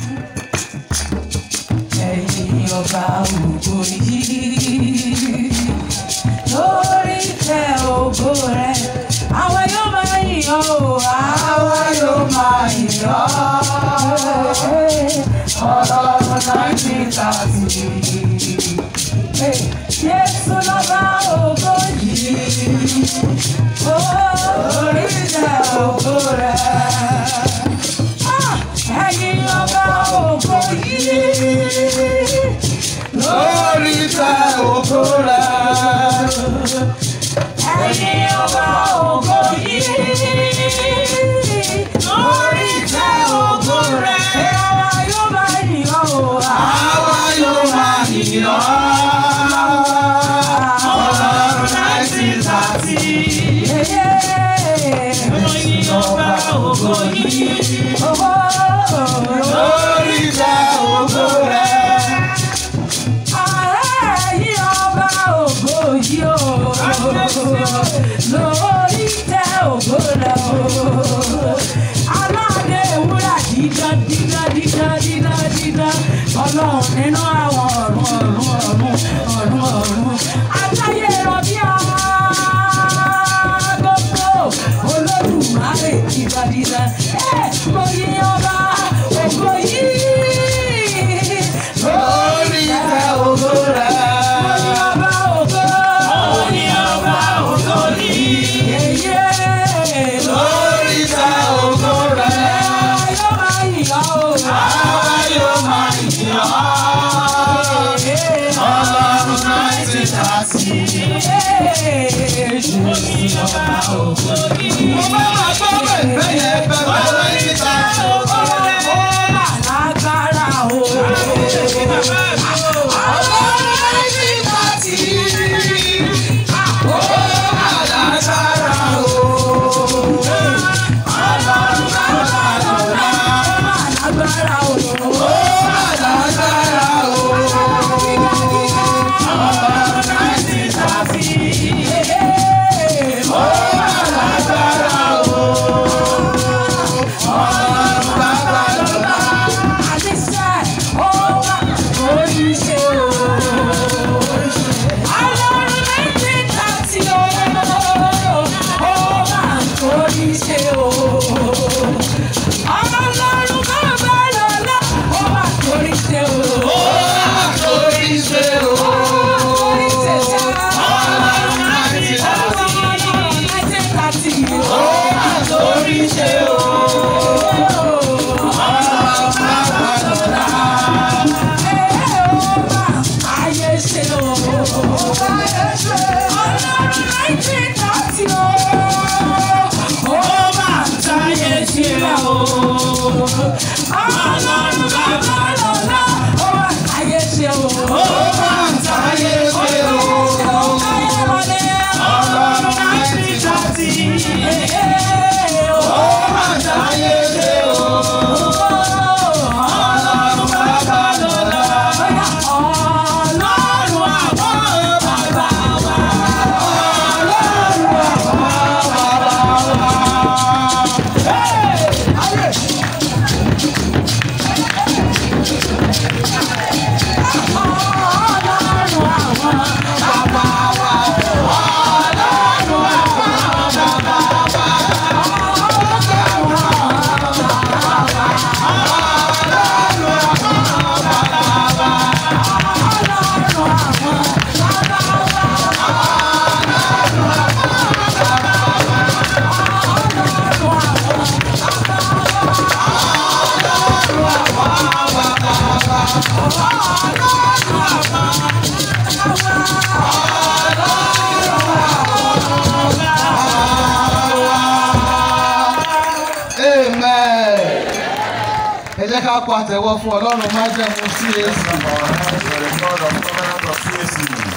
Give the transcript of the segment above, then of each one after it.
ẹ̀yin ọba ògo yìí lórí tẹ ògo rẹ àwa yóò máa yìn ọ́ o àwa yóò máa yìn ọ́ ọlọ́run nineteen thirty Jésù lọ́ba ògo yìí lórí tẹ ògo rẹ ẹ̀yin ọba ògo yìí lórí tẹ ògo rẹ̀. ẹ̀yin ọba ògo yìí lórí tẹ ògo rẹ̀ àwa yóò máa yìn ọ́ o Àwa yóò máa yìn ọ́. Ọlọ́run nineteen thirty. ẹ̀yin ọba ògo yìí Lórí tẹ ògo rẹ̀. ẹ̀yin ọba ògo yìí o lórí tẹ ògo rẹ̀ o aládé ewúrà dídán dídán dídán dídán dídán ọlọ́run nínú àwọn ọ̀run ọ̀run ọ̀run ọ̀run ọ̀run atáyé rọbí gbogbo olódùmarè dídán dídán ẹ mo yí ọba ògo yìí Lórí tẹ ògo rẹ̀. ọba ògo ní ọba ògo ní yeye Lórí tẹ ògo rẹ̀. yóò máa yìn ọ́ o. Àwa yóò máa yìn ọ́. Ọlọ́run nineteen thirty. Mo bá wà gbọ́ bẹ̀rẹ̀ yẹn bẹ̀rẹ̀ nineteen thirty. Alágbára o. Ọlọ́run nineteen thirty. Ó alágbára o. Ọlọ́run bàbá lọ́la. Alágbára o. Ó alágbára o. Ọlọ́run nineteen thirty. Ó alágbára o. Ọlọ́run bàbá lọ́la. Àdìsẹ́ ó wà lórí ṣe o. Ọlọ́run méjì tàti o. Ó wà lórí ṣe o. Ọlọ́run bàbá lọ́lá. Ó wà lórí ṣe o. Ó àtòrí ṣe o. Lórí ṣe ṣá. Ọlọ́run nineteen thirty. Ọlọ́run méjì tàti o. Ó àtòrí ṣe o. Ọlọ́run bàbá lọ́la. Ayé ṣe o. Ayé ṣe. Ọlọ́run méjì tàti o. Ó máa ń táyé ṣe o. Ọlọ́run bàbá lọ́lá. Ó wà táyé ṣe o. Ó máa ń táyé ṣe o. Ayé wọlé. Ọlọ́run nineteen thirty. Ó máa ń táyé ṣe o. Ọlọ́run bàbá lọ́la. Ọlọ́run àwọn bàbá wa. Ọlọ́run àwọn bàbá wa. Amen. Ẹ jẹ́ ká pàtẹ́wọ́ fún Ọlọ́run májẹ̀mú sí èsì. Our hands for the God of covenant of CAC.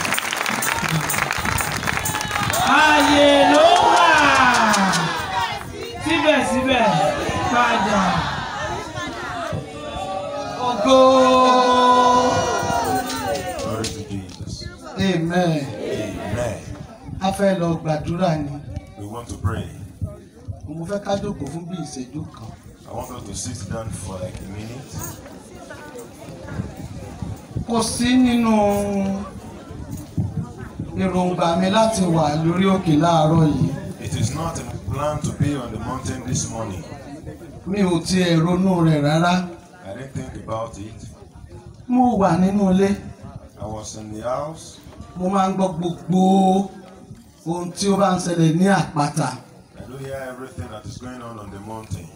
Ààyè ló wà. Síbẹ̀síbẹ̀ padà. Ògo. Glory to Jesus. Amen. Amen. A fẹ́ lọ gbàdúrà ni. We want to pray. Mo fẹ́ ká jókòó fún bí ìṣẹ́jú kan. I want us to sit down for like a minute. kò sí nínú èròǹgbà mi láti wà lórí òkè láàárọ̀ yìí It is not in plan to be on the mountain this morning. mi ò tiẹ̀ ronú rẹ̀ rárá I didn't think about it. mo wà nínú ilé I was in the house. mo máa ń gbọ́ gbogbo ohun tí ó bá ń ṣẹlẹ̀ ní àpáta I do hear everything that is going on on the mountain.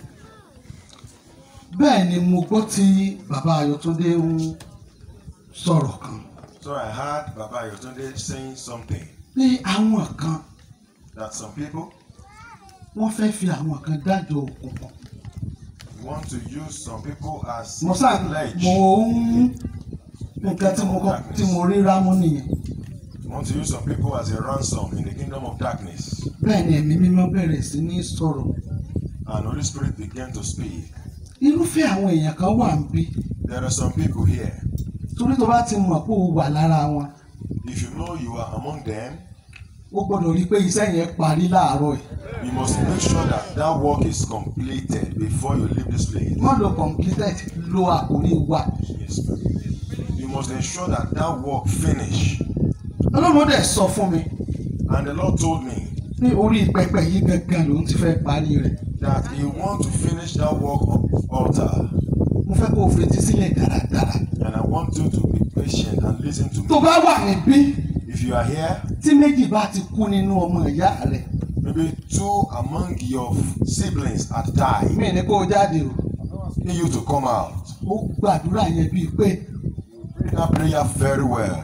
bẹ́ẹ̀ ni mo gbọ́ tí bàbá Ayọ̀túndé ń sọ̀rọ̀ kan So I heard Baba Yotunde saying something pé àwọn kan that some people wọ́n fẹ́ fi àwọn kan dájọ́ òkùnkùn want to use some people as mo sá pledge. mo ń nǹkan tí mo kọ́ tí mo rí rámú nìyẹn Want to use some people as a ransom in the kingdom of darkness. bẹ́ẹ̀ ni ẹ̀mí mímọ́ bẹ̀rẹ̀ sí ní sọ̀rọ̀ And Holy Spirit began to speak. irúfẹ́ àwọn èèyàn kan wà ń bí There are some people here. torí tó bá ti mọ̀ pé o wà lára wọn If you know you are among them, o gbọ́dọ̀ rí i pé iṣẹ́ yẹn parí láàárọ̀ yìí you must make sure that that work is completed before you leave this place. má lo completed lo àkórí wa Yes. You must ensure that that work finish. ọlọ́run dẹ̀ sọ fún mi And the Lord told me ní orí pẹpẹ yìí gangan lòun ti fẹ́ parí rẹ̀ that He want to finish that work on altar. mo fẹ́ kó o fetí sílẹ̀ dáradára And I want you to be patient and listen to tó me. bá wà níbí If you are here, tí méjì bá ti kú nínú ọmọ ìyá rẹ̀ maybe two among your siblings had died. mí ní kó o jáde o Need you to come out. ó gbàdúrà yẹn bíi pé Pray that prayer very well.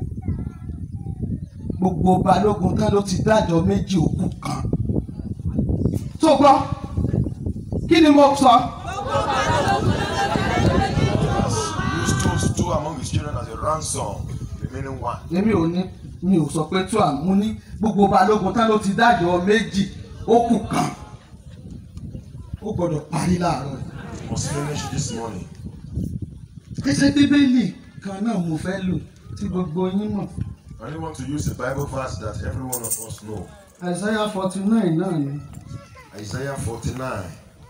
gbogbo balógun tán ló ti dájọ́ méjì òkú kan tó gbọ́ kí ni mo sọ Use two, two among his children as a ransom, remaining one. èmi ò ní mi ò sọ pé tó àmú ní gbogbo balógun tán ló ti dájọ́ méjì òkú kan ó gbọ́dọ̀ parí láàárọ̀ yìí. You must finish this morning. ẹsẹ̀ bíbélì kan náà mo fẹ́ lò tí gbogbo yín mọ̀ I only want to use the Bible verse that every one of us know. Isaiah forty nine náà ni Isaiah 49.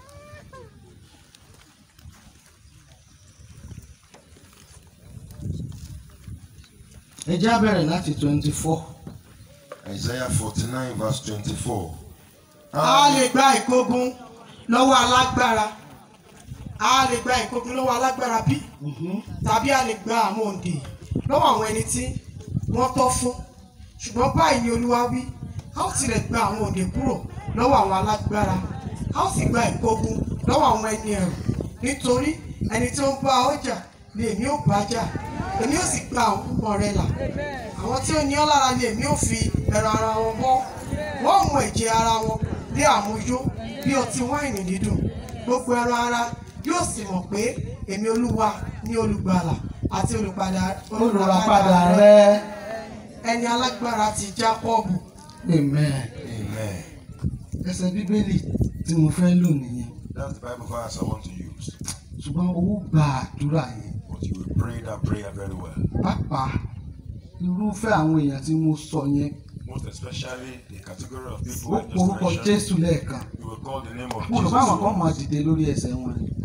ẹ já bẹ̀rẹ̀ láti twenty four Isaiah 49, verse 24. a lè gba ìkógun lọ́wọ́ alágbára a lè gba ìkógun lọ́wọ́ alágbára bí tàbí a lè gba àwọn òǹdè lọ́wọ́ àwọn ẹni tí wọ́n tọ́ fún ṣùgbọ́n báyìí ni olúwa wí a ó tilẹ̀ gba àwọn òǹdè kúrò lọ́wọ́ àwọn alágbára a ó sì gba ìkógun lọ́wọ́ àwọn ẹni ẹ̀rù nítorí ẹni tí ó ń bá ọjà ni èmi ó bá jà èmi ó sì gba àwọn púpọ̀ rẹ̀ là àwọn tí ó ní ọ́ lára ni èmi ó fi ẹran ara wọn bọ́ wọ́n mú ẹ̀jẹ̀ ara wọn bí àmúyó bí ọtí wáìnì dídùn gbogbo ẹran ara yóò sì mọ̀ pé èmi olúwa ní olùgbàlà àti olùpadà olùràpadà rẹ ẹni alágbára ti jákọ́ọ̀bù amen Amen. ẹsẹ̀ bíbélì tí mo fẹ́ lò nìyẹn That's the Bible verse I want to use. ṣùgbọ́n owó gba àdúrà yẹn But you will pray that prayer very well. pàápàá irúfẹ́ àwọn èèyàn tí mo sọ yẹn Most especially the category of ó people I porúkọ just mentioned. Jésù lẹ́ẹ̀kan You will call the name of mo rò pé àwọn kan Jesus. máa dìde lórí ẹsẹ̀ wọn ni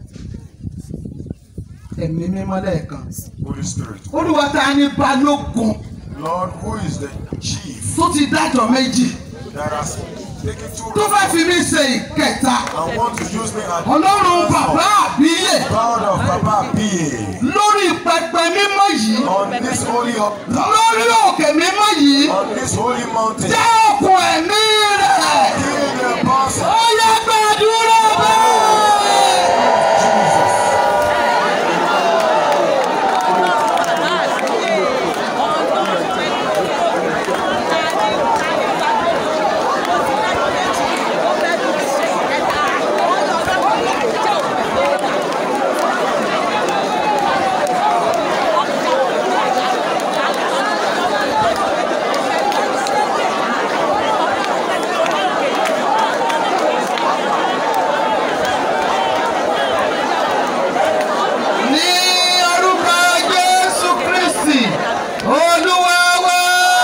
ẹ̀mí mímọ́ lẹ́ẹ̀kan Holy Spirit. olúwa ta ni balógun Lord, who is the chief tó ti dájọ́ méjì that has taken two tó fẹ́ fi mí ṣe ìkẹta and want to use me as ọlọ́run bàbá àbíyè God of Baba P.A. lórí pẹpẹ mímọ́ yìí on this holy altar, lórí òkè mímọ́ yìí on this holy mountain. jẹ́ òkun ẹ̀mí rẹ̀ Kill the boss. ó yẹ gbàdúrà bẹ́ẹ̀. ní orúkọ jésù kristi olúwa wa.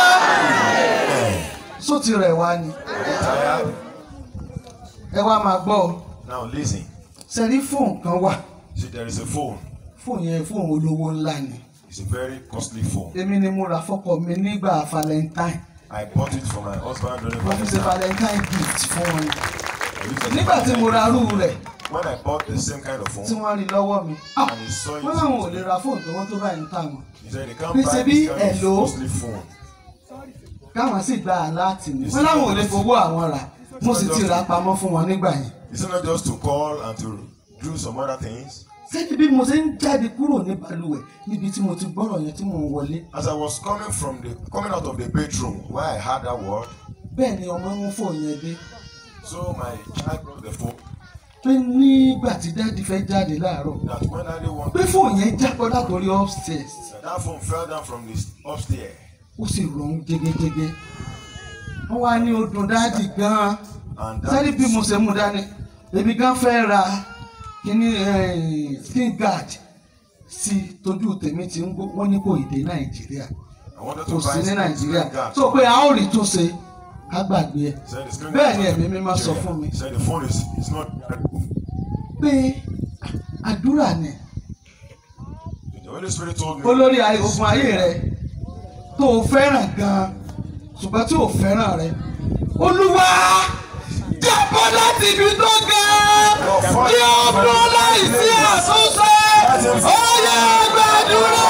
só ti rẹ̀ wá ni Tired? ẹ wá máa gbọ́ ọ Now listen. sẹ́rí fóònù kan wà See, there is a phone. fóònù yẹn fóònù olówó ńlá ni It's a very costly phone. èmi ni mo rà fọ́kọ mi nígbà valentine I bought it for my husband during mo fi ṣe Valentine's. valentine gift fún wọn I used it as a nígbà tí mo ra arú rẹ̀ When I bought the same kind of tí phone, wọ́n rí lọ́wọ́ mi ah, and he saw it, wọ́n láwọn ò lè ra fóònù tó wọ́n tó báyìí ń tà wọ́n he said they can't Bí buy ṣe bí this kind of hello. costly phone. káwọn sì gba aláàtì mi wọ́n láwọn ò lè fowó àwọn rà mo sì ti rà pamọ́ fún wọn nígbà yẹn It's not just to call and to do some other things. sẹ́ni bí mo ṣe ń jáde kúrò ní balùwẹ̀ níbi tí mo ti gbọ́rọ̀ yẹn tí mò ń wọlé As I was coming from the coming out of the bedroom where I heard that word, bẹ́ẹ̀ ni ọmọ ń fò yẹn dé so my child brought the phone pé nígbà tí dáàdi fẹ́ jáde láàárọ̀ that when I pé wanted fóònù yẹn jábọ́ látòrí upstairs that, that phone fell down from the upstairs ó sì rọrùn jégéjégé wọ́n wá ní odùn dáàdi gan-an and sẹ́ni that bí mo ṣe mú dání èmi gan fẹ́ ra kíní eh, skin guard sí tójú tèmi ti ń gbó wọ́n ní kò ìdè nàìjíríà I wanted kò to sí buy ní some nàìjíríà screen guard. tó pé a ó rí tó ṣe ká gbàgbé ẹ Said the screen bẹ́ẹ̀ ni guard ẹ̀mí mi máa sọ Yeah. fún mi Said the phone is is not. pé àdúrà ni The Holy Spirit told me. olórí ayé- ogun ayé rẹ tó o fẹ́ràn gan-an ṣùgbọ́n tí o fẹ́ràn rẹ olúwa jábọ́ láti ibi tó ga kí o dúró láìsí àtúnṣe ó yẹ gbàdúrà.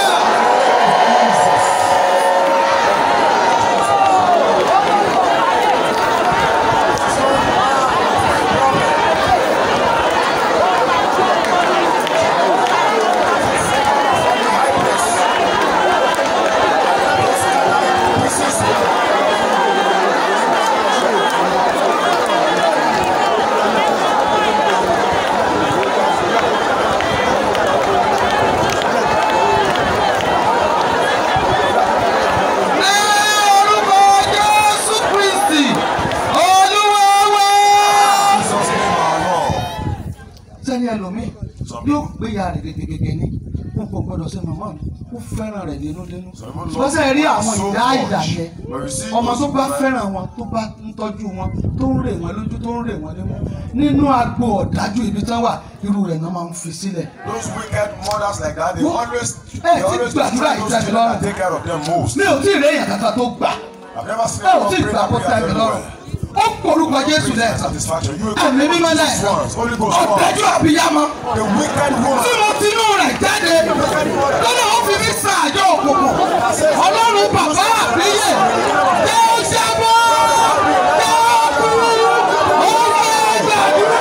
Ní orúkọ Jésù Kristi, Olúwa wa. Jesus name our Lord. sẹ́ni ẹlòmíì yóò gbéya rẹ̀ gẹ́gẹ́gẹ́ ní n kò gbọ́dọ̀ ṣe màmá mi ó fẹ́ràn rẹ̀ dénúdénú wọ́n sẹ́ rí àwọn ìdá ìdá yẹn ọmọ tó bá fẹ́ràn wọn tó bá ń tọ́jú wọn tó ń rè wọn lójú tó ń rè wọn nímú nínú agbo ọ̀dájú ibi tán wà irú rẹ̀ náà máa ń fi sílẹ̀ Those wicked mothers like that, they Who- always Eh, they ti always gbàdúrà try those ìjáde children lọ́rùn. that take care of them most. mi ò tí ì réyìn kankan tó gbà I've never seen ẹ ò anyone tí ì pray gbà that kó prayer tẹ́ mi very lọ́rùn well. ó porúkọ Jésù Praise and lẹ́ẹ̀kan satisfaction. You will ẹ̀mí mímọ́ these lẹ́ẹ̀kan ones, Holy Ghost ones. ọ̀dájú àbíyámọ́. The wicked woman. tí mo ti inú rẹ̀ jáde lọ́nà ó fi mí sa àjọ òkùnkùn ọlọ́run bàbá àbíyè jẹ́ ó jábọ́ jẹ́ ó kú ó yẹ gbàdúrà.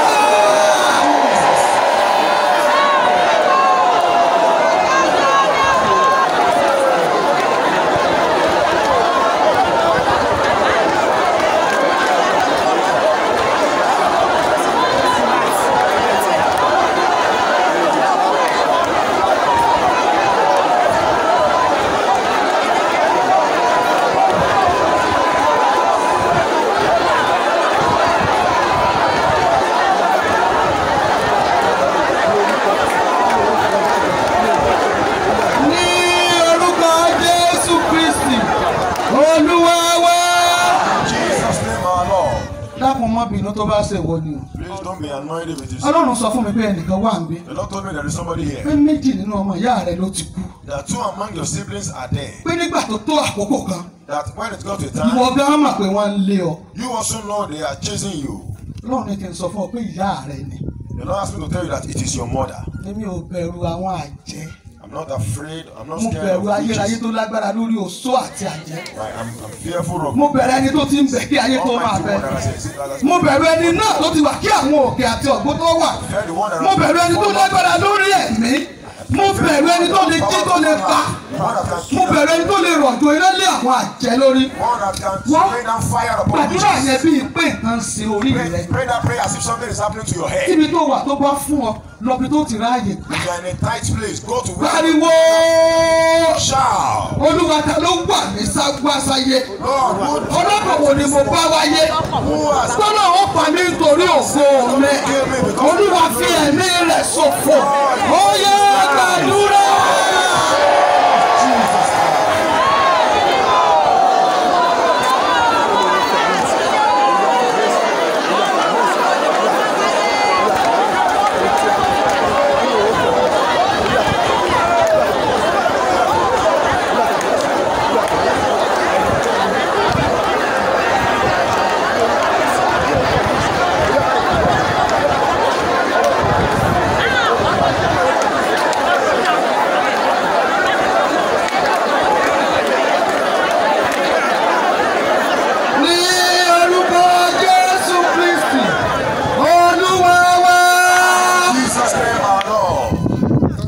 ní orúkọ jésù kristi olúwa wa. Jesus name our Lord. dákun má bínú tó bá ṣe wọ ni o Please don't be annoyed if it is. ọlọ́run sọ fún mi pé ẹnìkan wà ń bí The Lord told me there is somebody pé here. méjì nínú ọmọ ìyá rẹ ló ti kú That two among your siblings are there. pé nígbà tó tó àkókò kan That when it got to a ìwọ time, gan mọ̀ pé wọ́n ń lé ọ you also know they are chasing you. ọlọ́run ní kí n sọ fún ọ pé ìyá rẹ ni The Lord asked me to tell you that it is your mother. èmi ò bẹ̀rù àwọn àjẹ́ I'm not afraid. I'm not mo scared bẹ̀rù of ayérayé witches. tó lágbára lórí oṣó àti àjẹ́ Right, I'm, I'm fearful of mo bẹ̀rù ẹni tó ti ń bẹ̀ kí ayé tó máa Almighty bẹ̀ one that has existed. mo bẹ̀rù ẹni náà tó ti wà kí àwọn òkè àti ọ̀gbọ́n tó wà Fear the one that mo bẹ̀rù ẹni tó lágbára lórí ẹ̀mí mo bẹ̀rù ẹni tó lè jí tó lè pa One that can mo kill bẹ̀rù ẹni tó lè rọ̀jò iná lé àwọn àjẹ́ lórí One that can Wọ́n rain down fire upon gbàdúrà witches. yẹn bíi pé nǹkan ń ṣe orí rẹ Pray, pray that prayer as if something is happening to your head. tíbi tó wà tó bá fún ọ lọ́bi tó ti ráàyè gbà If you are in a tight place, go to where pariwo shout. olúwa ta ló wà ní ságbásáyé Lord, who, ọlọ́pàá wo ni mo bá wáyé who has tọ́lá ó pa mí nítorí ògo rẹ olúwa fi ẹ̀mí rẹ̀ ṣòfò ó yẹ gbàdúrà.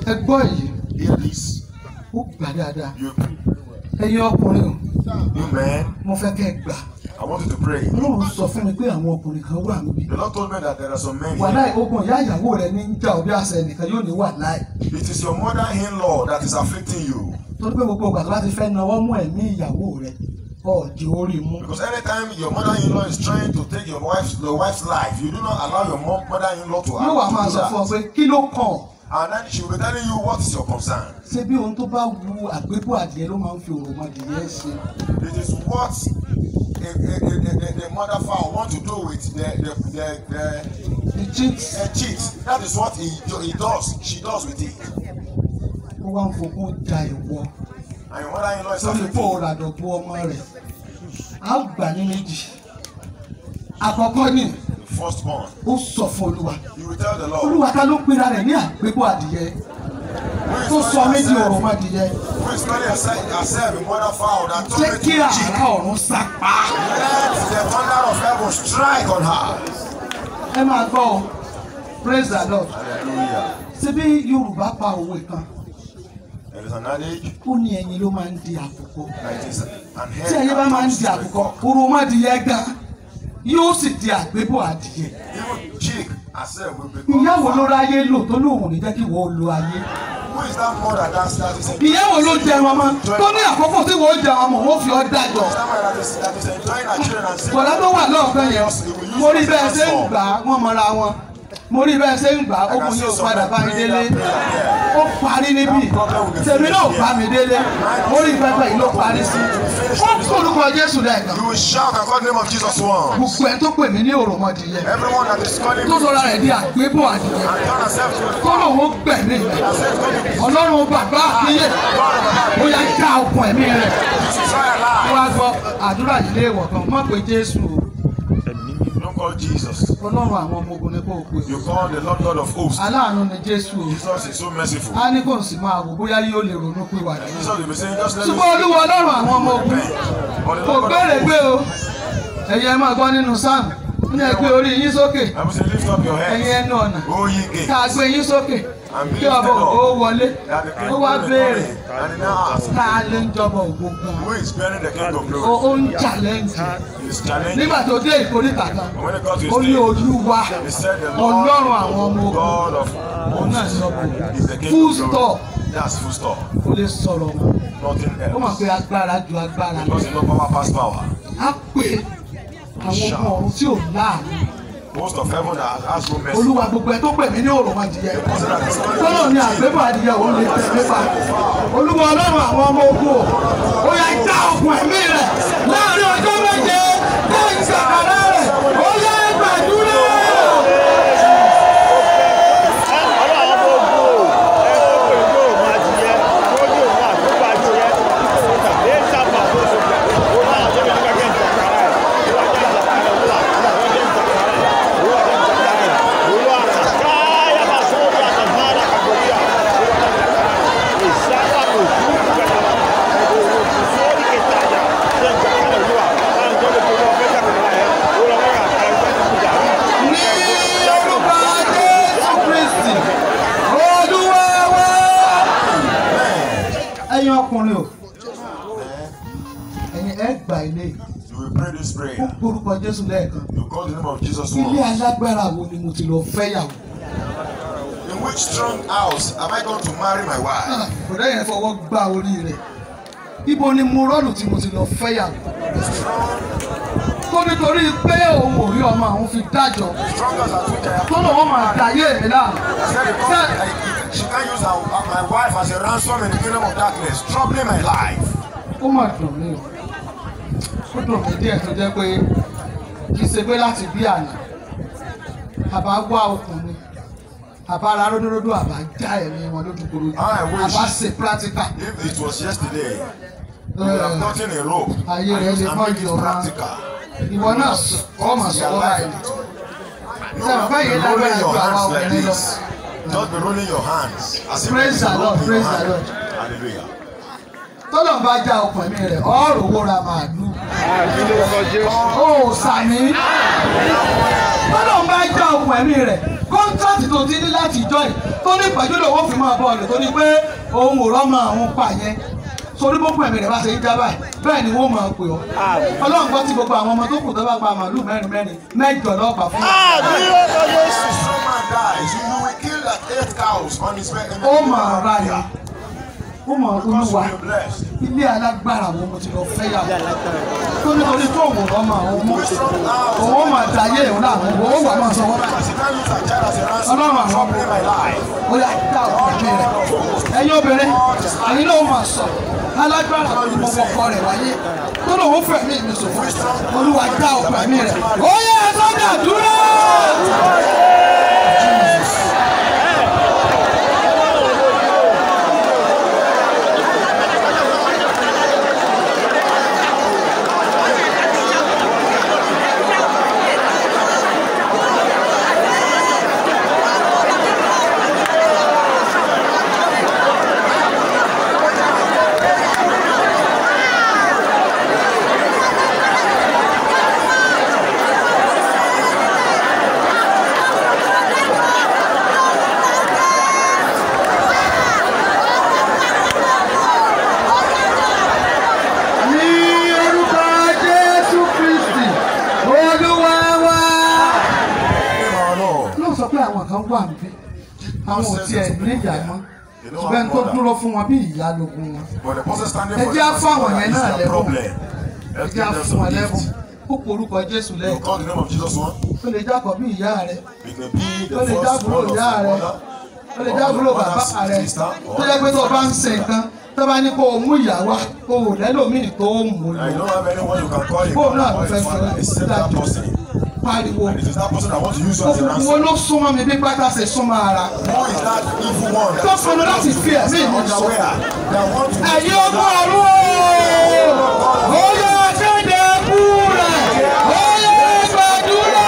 ẹ gbọ́ èyí Hear this. ó gbà dáadáa You, ẹ̀yin ọkùnrin o you men, mo fẹ́ kẹ́ ẹ gbà I want you to pray. ọlọ́run sọ fún mi pé àwọn ọkùnrin kan wà níbí The Lord told me that there are some men wàhálà here. ogun ìyá ìyàwó rẹ ní ń jà òbí àṣẹ nìkan yóò ní wàhálà It is your mother-in-law that is afflicting you. torí pé gbogbo ìgbà tó bá ti fẹ́ nawọ́ mú ẹ̀mí ìyàwó rẹ ọ̀jì orí mú Because anytime your mother-in-law is trying to take your wife's your wife's life, you do not allow your mom, mother-in-law to yóò wá máa have sọ to fún ọ do that. pé kí ló kàn ọ́? And then she will be telling you what is your concern. ṣé bí ohun tó bá wu àgbébọ̀ adìẹ ló máa ń fi òròmọdìyẹ ṣe It is what a, a, a, a, a mother fowl want to do with the the the, the, the cheat the cheat. That is what he, do- he does. She does with it. ó wá ń fokún ja ìwọ And your mother-in-law is lórí afflicting pé you. òòrà dọ̀bù ọmọ rẹ̀ á gbà ní méjì àkọ́kọ́ ni The firstborn. ó sọ fún olúwa You will tell the Lord. olúwa ká ló pera rẹ̀ ní àgbébọ̀ adìyẹ tó sọ mí di òròmọdìyẹ Who is calling herself herself a mother fowl that told jẹ́ me to kí àrá cheat? ọ̀run sápá Let the thunder of heaven strike on her. ẹ máa gbọ́ ọ praise the lord Hallelujah. ṣé bí yorùbá pa òwe kan There is an adage ó ní ẹyin ló máa ń di àkùkọ that it is an tí ẹyin bá máa ń di àkùkọ òròmọdìyẹ gan yóò sì di àgbébọ̀ adìyẹ Even chick herself will become. ìyá wo ló ráyé lò tó lóun ò ní jẹ́ kí wọ́n lo ayé Who is that mother that that is ìyá wo ló jẹ wọn mọ́ tó ní àkókò tí wọ́n jẹ wọn mọ́ wọ́n fi ọ́ dájọ́ That mother that is that is enjoying her children and saying. bọ̀dá tó wà lọ́ọ̀kan yẹn mo rí bẹ́ẹ̀ ṣe ń gbà á wọ́n mọra wọn mo rí bẹ́ẹ̀ ṣe ń gbà á ó kún yóò padà bá mi délé ó parí níbí tèmi náà bá mi délé mo rí pẹpẹ yìí ló parí sí ó kórúkọ Jésù lẹ́ẹ̀kan You will shout and call the name of Jesus once. gbogbo ẹ̀ tó pè mí ní òròmọdìyẹ Everyone that is calling tó me sọra rẹ̀ di àgbébọ̀ adìyẹ and turn herself to the tó lòun ó gbẹ̀mí rẹ̀ and say, "Come to ọlọ́run bàbá àkíyè ó yá já okùn ẹ̀mí rẹ̀ try alive." wá gbọ́ àdúrà yìí lé ìwọ̀ kan mọ̀ pé Jésù o Don't call Jesus. ọlọ́run àwọn ọmọ ogun ni kò pè You o call the Lord God of hosts. aláàánú ni Jésù o Jesus is so merciful. á ní kò sì máa wò bóyá yóò lè ronú pé wà ní. Jesus will be saying, just let me ṣùgbọ́n olúwa ọlọ́run àwọn ọmọ ogun But the kò Lord God gbére of gbé hosts. o ẹ̀yin ẹ máa gbọ́ nínú sáàmù ní ẹ gbé orí yín sókè I will say, lift up your ẹ̀yin heads. ẹnu ọ̀nà O ye gates. ká gbé yín sókè And be kí ọba lifted ògo up. wọlé That the king ó wá will be béèrè coming. And he now asks, ká lè ń jọba ògo gan who is bearing the king of ó glory? ó ń challenge He is challenging. nígbà tó dé ìkórìtà kan And when he got to ó ní his stage, olúwa he said, the ọlọ́run àwọn Lord, ọmọ ogun God of òun náà ní ọkọ̀ is the king full of stop glory. That's full stop. kò lè sọ̀rọ̀ mọ́ Nothing ó mọ̀ else. pé agbára ju agbára lọ Because you know power past power. á pè àwọn ọmọ ọ̀run tí ò láàánú Most of heaven has has no mercy. olúwa gbogbo ẹ tó pè mí ní òròmọ adìyẹ Person that is calling tọ́lọ̀ ní àgbébọ̀ adìyẹ òun lè tẹ̀ mí pa olúwa ọlọ́run àwọn ọmọ ogun o ó yẹ já okùn ẹ̀mí rẹ̀ láàrin ọjọ́ méje kó ìsàkàrà rẹ̀ ó yẹ gbàdúrà. ní orúkọ jésù kristi olúwa wá. ẹ̀yin ọkùnrin o ẹ̀yin ẹ gbà ilé yìí. You will pray this ó prayer. porúkọ jésù lẹ́ẹ̀kan You call the name of Jesus ilé once. alágbára wo ni mo ti lọ fẹ́yàwó. In which strong house have I gone to marry my wife? bọ̀dá yẹn fọwọ́ gbá orí rẹ̀ ibo ni mo rọ́ọ̀lù tí mo ti lọ fẹ́yàwó. tó nítorí pé òun ò rí ọmọ àwọn fi dájọ́ Strong as at which I have tó lọ́wọ́ máa dàyé mi láàmú. said because I, she can't use her, my wife as a ransom in the kingdom of darkness, troubling my life. ó mà dùn mí o ó dùn mí díẹ̀ tó jẹ́ pé kì í ṣe pé láti bí àná àbá wá ọkùnrin àbá ara ródóródó àbá já ẹ̀mí wọn lójúkoro I wish- àbá ṣe practical If it was yesterday, you would have gotten a rope ayé and rẹ used lè and mọ make it ìjọba practical. ìwọ náà kọ́ mà sọ́wọ́ báyìí No, Sir, be báyìí rolling lágbára your ju àwa hands like obìnrin lọ. this. Just be rolling your hands. As if Praise there is the a Lord, rope in your praise the hand. Lord. Hallelujah. tọ́lọ̀ ń bá já ọkùn ẹ̀mí rẹ̀ ọ̀rọ̀ owó ra màálù ó sàmì tọ́lọ̀ ń bá já ọkùn ẹ̀mí rẹ̀ kọ́ńtàtì tó ti ní láti jọ yìí tó ní ìpàdé lòun fi máa bọ̀ ọ̀nà tó ní pé òun ò rọ́mọ àwọn pa yẹn sórí gbogbo ẹ̀mí rẹ̀ bá ṣe ń já báyìí bẹ́ẹ̀ ni wọ́n máa pè ọ́ ọlọ́run gbọ́ tí gbogbo àwọn ọmọ tó kù tó bá pa màálù mẹ́rin mẹ́rin mẹ́jọ lọ́ọ̀pá fún If someone dies, you will kill like eight cows on his bed. in the ó middle mọ̀ of ọ̀rá the ni year. ó mọ̀ Because olúwa we are blessed. ilé alágbára wo mo ti lọ fẹ́ yà tó nítorí tó òun rọ́mọ àwọn ọmọ òun ó máa dayé ìhun láàmú òun ó wà máa sọ wọ́n báyìí. As if I use a child as a ransom Ọlọ́run àwọn for ọmọ play my life. ó yà dá ọ̀pẹ̀ rẹ̀ ẹ̀yin obìnrin ẹ̀yin náà máa sọ alágbára ni mo kọ́kọ́ rẹ̀ wáyé tó lóun ó fẹ̀mí mi sòfò olúwa dá ọ̀pẹ̀ mi rẹ̀ ó yẹ sọ́jà dúró. ní orúkọ jésù kristi olúwa wa. Name our Lord. ló sọ pé àwọn kan wà níbí àwọn ò tiẹ̀ ní ìyá mọ́ ṣùgbọ́n tó dúró fún wọn bí ìyá lógún wọn. But the person standing Ẹ for jẹ́ á the fáwọn person yẹn is náà their lẹ́bùn. problem. ẹ Let's jẹ́ á give them fún wọn some lẹ́bùn gift. ó porúkọ jésù You lẹ́ẹ̀kan call the name of Jesus one. ó lè jákọ̀ bí ìyá rẹ̀ It may be ó the lè first jábúrò one of ìyá your rẹ̀ mother. ó lè jábúrò bàbá rẹ̀ tó jẹ́ pé tó o bá ń ṣe nǹkan tó bá ní kó o mú ìyá wá o ò lẹ́lòmíì tó o mú And you lọ don't have anyone you can call a Bóun náà mother or ló fẹ́ a father fi except that dájú. person. pariwo And it is that person that wants to use you as a òkùnkùn wo ransom. ló súnmọ́ mi bí pátá ṣe súnmọ́ ara Who is that evil one that tó pinnu láti fi ẹ̀mí mi sọ unaware that want to ẹ̀yin ọmọ ọ̀run o ó yẹ kéde kú rẹ̀ ó yẹ gbàdúrà.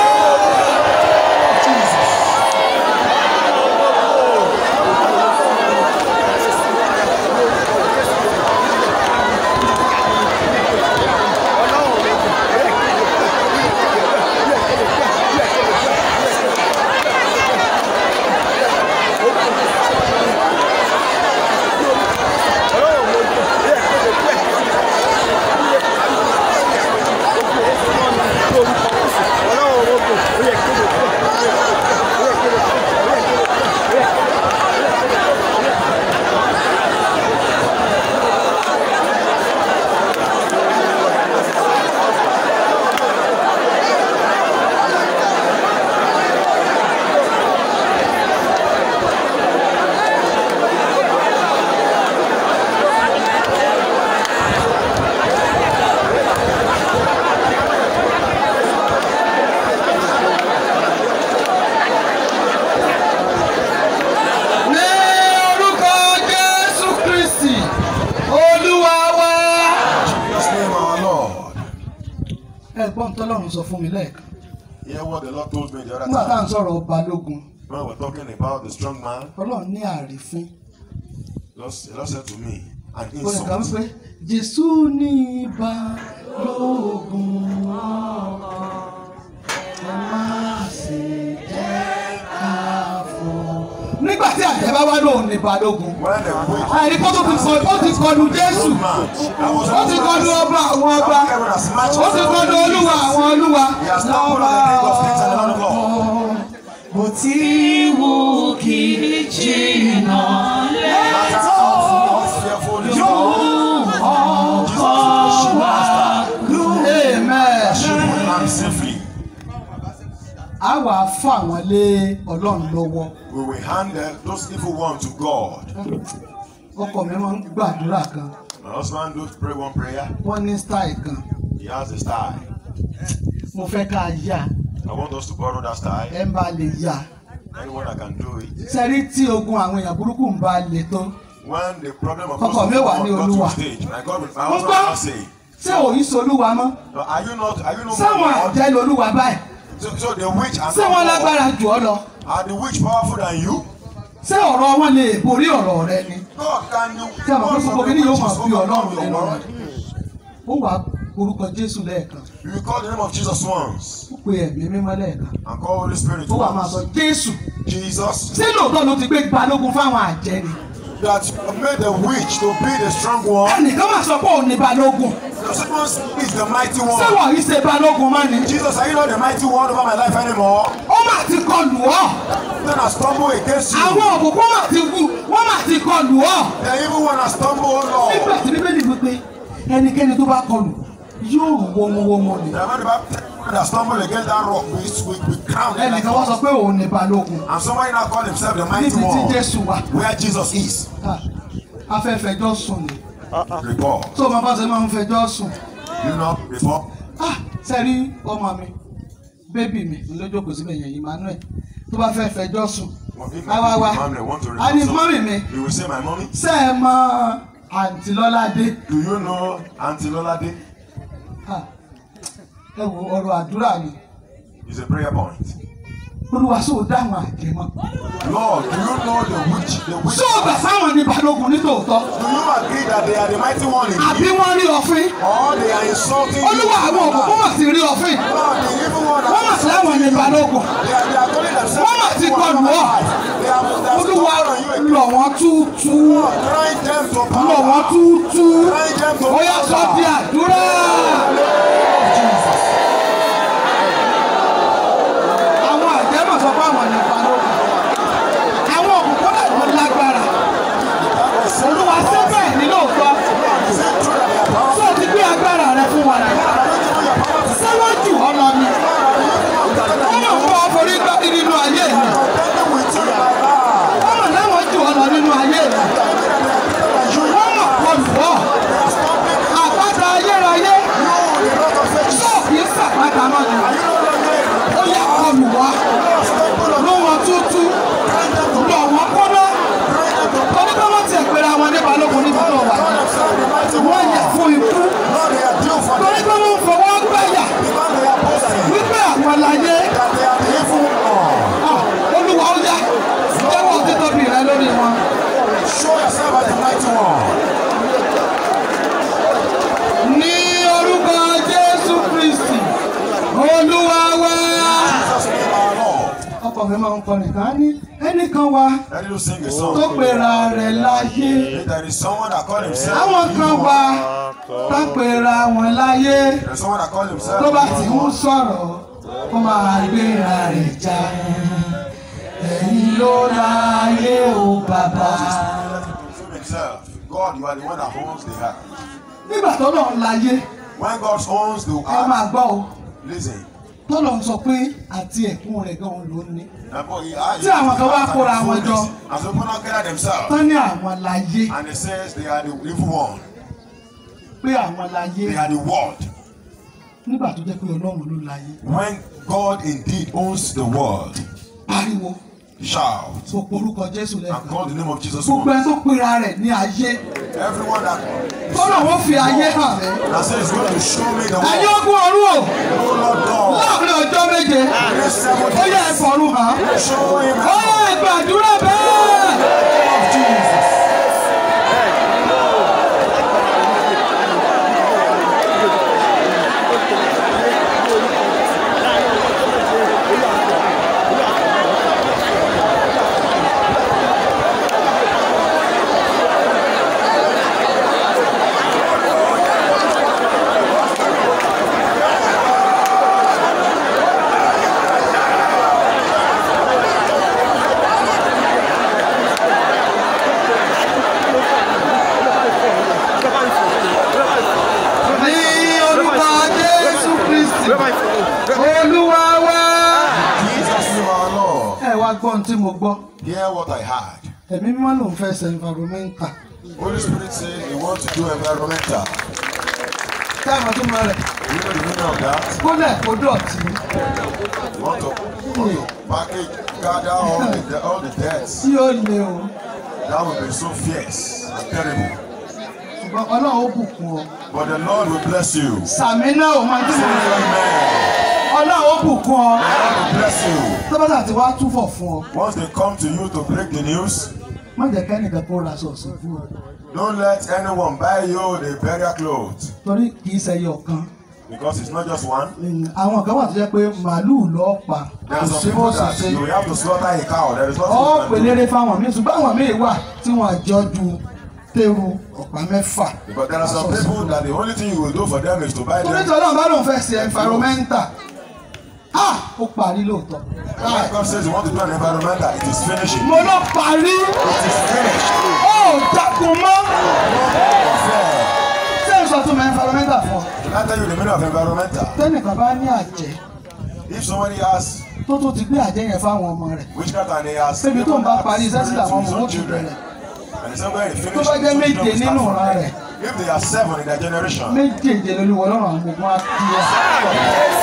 ní orúkọ jésù kristi olúwa wa. His name our Lord. ẹ̀gbọ́n tọ́lọ́run sọ fún mi lẹ́ẹ̀kan Hear what the Lord told me the nígbà tá à other ń time. sọ̀rọ̀ balógun When we're talking about the strong man, ọlọ́run ní àrífín the Lord the Lord said to me, an olè kan insult. pé jésù ní balógun ẹ má ṣe jẹ́ ká fọ́. nígbà tí àjẹ́ bá wá lóun ní balógun When the witch àìrí kó tó ti kọ ó ti kọlu jésù old man, that was ó ti kọlu ọba àwọn ọba ó ti kọlu olúwa àwọn olúwa He has now put on the king of kings and the lord of lords. bó ti wù kí jìnnà Matter how fearful is God, ọkọ wa amen. put him safely. a wà fún àwọn lé ọlọ́run lọ́wọ́ We will hand uh, those evil ones to God. ọkọ mi máa ń gbàdúrà kan My husband do pray one prayer. wọ́n ní style kan He has a style. mo fẹ́ ká yá I want us to borrow that style. ẹ ń bá lè yá Anyone that can do it. sẹ́rí tí ogun àwọn èèyàn burúkú ń bá lè tó When the problem of Ọkọ most mi of wà God ní got to Olúwa. a stage, my God, will- my mo husband gbọ́ will not say, ṣé òyìn solúwa mọ́ no, are you not, are you not sáwọn more God? àjẹ́ lolúwa báyìí So, so the witch are ṣé wọ́n not lágbára jù ọ́ lọ more. Are the witch powerful than you? ṣé ọ̀rọ̀ wọn lè borí ọ̀rọ̀ rẹ ni God can you? Ṣé àwọn God gbogbo from the kìíní yóò witches máa bí overcome Ọlọ́run your nínú word. ó wàá orúkọ jésù lẹ́ẹ̀kan You will call the name of Jesus once. pe ẹ̀mí mímọ́ lẹ́ẹ̀kan and call Holy Spirit ó wà máa sọ once. Jésù Jesus, ṣé lóòótọ́ ló ti gbé balógun fáwọn àjẹ́ ni that you have made the witch to be the strong one. ẹnìkan máa sọ pé òun ni balógun Someone is the mighty ṣé one. wọ́n yìí ṣe balógun mọ́ ni Jesus, are you not the mighty one over my life anymore? ó mà ti kọlù ọ́ Then I stumble against you. àwọn òkùnkùn mà ti wù wọ́n mà ti kọlù ọ́ The evil one has stumbled, oh nígbà Lord. tí bíbélì wípé ẹnikẹ́ni tó bá kọlù yóò wọ́mọwọ́mọ ni The man that stumbled against that rock, we, we, we crown him like ẹnìkan wọ́n sọ pé òun ni balógun And somebody now call himself the mighty níbi tí one. Jésù wà Where Jesus is. Ah, afẹ́fẹjọ́ sùn ni Report. tó o máa bá ṣe máa ń fẹjọ́ sùn You know, report. Ah, sẹ́rí ọmọ mi bébì mi lójókòó síbẹ̀ yẹn Emmanuel tó bá fẹ́ fẹjọ́ sùn If wá wá wá my mom want to a ní report mọ́mì something, mi you will say, my mommy, ṣé ẹ mọ àǹtí Lọ́ládé do you know Auntie Lolade? Ah, ẹ wo ọ̀rọ̀ àdúrà ni It's a prayer point. olúwa sóò dáhùn àjẹmọ́ Lord, do you know the witch? The witch? sóò gbà sáwọn ní balógun nítòótọ́ Do you agree that they are the mighty one in àbí you? wọ́n rí ọ̀fìn Or they are insulting olúwa you? àwọn òkùnkùn mà ti rí ọ̀fìn Lord, the evil one wọ́n mà sí láwọn ní balógun They are, they are calling themselves Wọ́n mà ti mighty one kọlù over my ọ́. life. They are, they are olúwa stumbling on you again. lọ̀ wọ́n túútú Grind them to lọ̀ wọ́n power. túútú Grind them to ó yá sọ di power. àdúrà. àwọn àjẹ́ mà sọ pé àwọn ní balógun àwọn òkùnkùn náà ló lágbára olúwa ṣé bẹ́ẹ̀ ní lóòótọ́ Is it true that they are powerful? tó ti gbé agbára rẹ fún wa rẹ ṣé wọ́n jù ọ́ lọ ni wọ́n mọ̀ fún ọ forí gbá nínú ayé mi Contending with you in my life. wọ́n mọ̀ láwọn jù ọ́ lọ nínú ayé mi wọ́n mọ̀ kọlù ọ́ àpáta ayérayé You, the rock of ages. tó kì í sàpáta mọ́ ni Are you no longer ó yẹ kọlù wá stumble on ló wọn tútú lọ wọn kọ́nà torí pé wọ́n ti ẹ̀pẹ̀rẹ̀ àwọn ní balógun níbi tó wà God himself, the mighty wọ́n one. yẹ fún ikú Lord, they are due for torí death. pé wọ́n fọwọ́ gbẹ̀yà Because they are boasting wípé àwọn láyé that they are the evil one. ah, olúwa ó yá jẹ́wọ́ títóbi rẹ lórí wọn. Show yourself as the mighty one. ní orúkọ jésù kristi olúwa wá. Jesus name our Lord. ọkọ mi máa ń kọ nìkan á ní ẹnìkan wá Let you sing a tó song. pera rẹ̀ láyé If there is someone that call himself àwọn the kan evil wá one, tó pera wọn láyé there is someone that call himself tó bá the ti evil ń one. sọ̀rọ̀ kó máa gbéra rẹ̀ já ẹ̀yin ló láyé o bàbá. Him himself. God, you are the one that owns the earth. nígbà tó lọ láyé When God owns the ẹ máa earth, gbọ́ o listen. tó lọ sọ pé àti ẹ̀kún rẹ̀ gan ló ní. the boy, he- ah, he- Tí àwọn kan wá he- kóra he- wọn jọ. As people now gather themselves. tán ní àwọn láyé And it says they are the evil one. pé àwọn láyé They are the world. nígbà tó jẹ́ pé ọlọ́run ló láyé When God indeed owns the world, pariwo shout tó porúkọ jésù and lẹ́ẹ̀kan call the name of Jesus. gbogbo once. ẹ tó pera rẹ̀ ní ayé Everyone that, tọ́lọ̀ wọ́n fi ayé hàn rẹ̀ that says going to show me the ẹ̀yin world. ogun ọ̀run o Oh Lord God. láàrin ọjọ́ méje This seven ó yẹ ẹ̀fọ́rún hàn Show him ó yẹ ìgbàdúrà bẹ́ẹ̀. of Jesus. ní orúkọ jésù kristi olúwa wá. Jesus name our Lord. ẹ wá gbọ́ ohun tí mo gbọ́ Hear what I heard. ẹ̀mí mímọ́ ló ń fẹ́ ṣe environmental Holy Spirit said he wants to do environmental. kí àwọn tó máa rẹ̀ You know the meaning of that? kólẹ̀ kó dọ̀tí You want to, want to package, gather all the, all the debts. tí ó le o That would be so fierce and terrible. ṣùgbọ́n ọlọ́run ó bùkún ọ. But the Lord will bless you. sàmì náà ò máa dín mọ́ Amen. ọlọ́run ó bùkún ọ. The Lord will bless you. tọ́bátà tí wàá túfọ̀ fún ọ Once they come to you to break the news, má jẹ́ kẹ́nìkan kó ra sọ̀sọ̀ fún ọ don't let anyone buy you the burial clothes. torí kì í ṣẹyọ kan Because it's not just one. àwọn kan wà tó jẹ́ pé màálùú lọ́ọ́ pa There kò are some sí bó people ṣe that ṣe you will have to slaughter a cow. There is ọ́ nothing you can do. pèlére fáwọn míì ṣùgbọ́n àwọn míì wà tí wọ́n àjọ ju téru ọ̀pá mẹ́fà. Because there are some people that the only thing you will do for them is to buy torí them. tí ọlọ́run bá lóun fẹ́ ṣe environmental ah ó parí lóòótọ́ And when God says you want to do an environmental, it is finishing. mo lọ parí It is finished. ó dákun mọ́ Fair. ṣé n sọ tún mọ environmental fún ọ Can I tell you the meaning of environmental? tẹ́nìkan bá ní àjẹ́ If somebody has tó tó ti gbé àjẹ́ yẹn fáwọn ọmọ rẹ̀ witchcraft and he has Ṣébi tó ń bá parí iṣẹ́ sí làwọn ọmọ his own ó ti children, bẹ̀rẹ̀. and he said when he tó finished, bá jẹ́ his own méje children will start nínú from ìran there. rẹ̀ If they are seven in their generation, méjèèjì lolúwọ lọ́rùn àwọn gbogbo á kí ẹ.